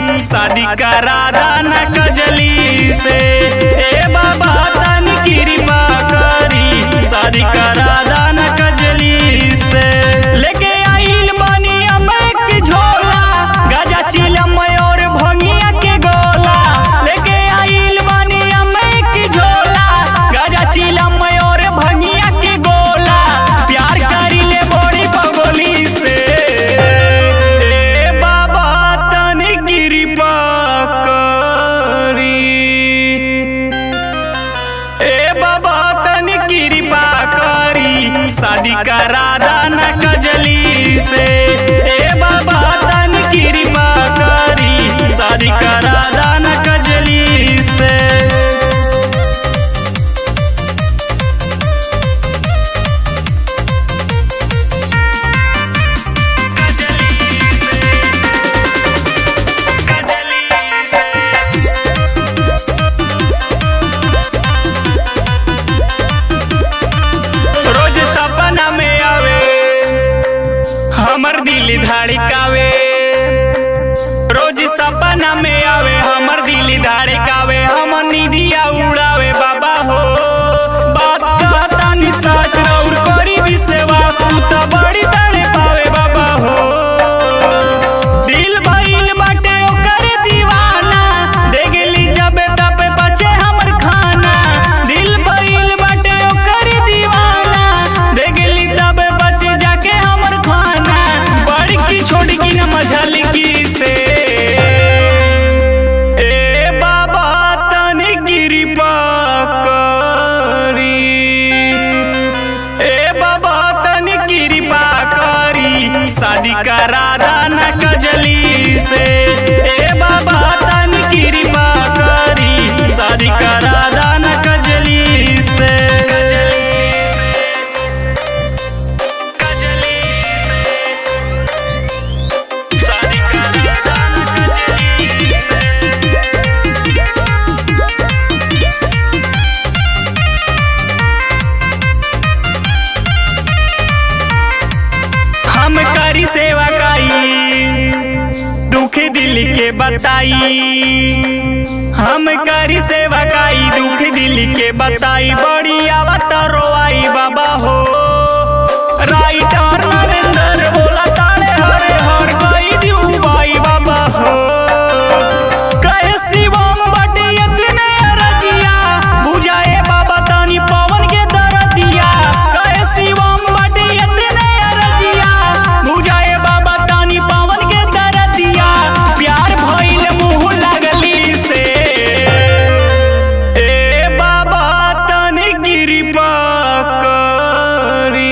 शादी करा दाना कजली से ए बाबा तन कृपा करी शादी करा दाना कजली से लेके आइल बानी अमेक के झोला गाजा चिलम और भंगिया के गोला लेके आइल बानी अमेक के झोला गाजा चिलम और भंगिया के गोला प्यार करी ले बड़ी बगोली से ए बाबा तन कृपा करी ए बाबा तन कृपा करी शादी करा दाना कजली से ए बाबा तन कृपा करी शादी करा दाना कजली से रोज सपना में आवे हमर दिल धड़कावे रोज सपना में आवे हमर दिल धड़कावे हम निदिया उड़ावे बाबा हो बात कहता नि सच और करी विश्वास तू तो बड़ी तड़े पावे बाबा हो दिल भइल बाटे ओकर दीवाना देगली जब तब बचे हमर खाना दिल भइल बाटे ओकर दीवाना देगली तब बचे जाके हमर खाना बड़की छोड़की न मझलकी से ए बाबा तनी कृपा करी ए बाबा तनी कृपा करी शादी करा दाना कजली से ए बाबा तनी कृपा करी शादी करा दाना कजली से शादी करा दाना कजली से हम करी सेवा काई दुख दिल के बताई हम करी सेवा काई दुख दिल के बताई बड़ी आवत रोआई बाबा हो राइटर नरेंद्र बोला तारे हरे हर कई दिउ बाई बाबा हो कहे शिवम बटे इतने रजिया बुझाए बाबा तानी पवन के दरदिया कहे शिवम बटे इतने रजिया बुझाए बाबा तानी पवन के दरदिया प्यार भइल मुंह लगली से ए बाबा तनी कृपा करी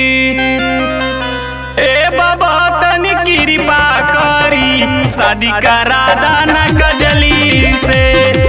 ए बाबा तनी कृपा करी शादी करा दाना कजली से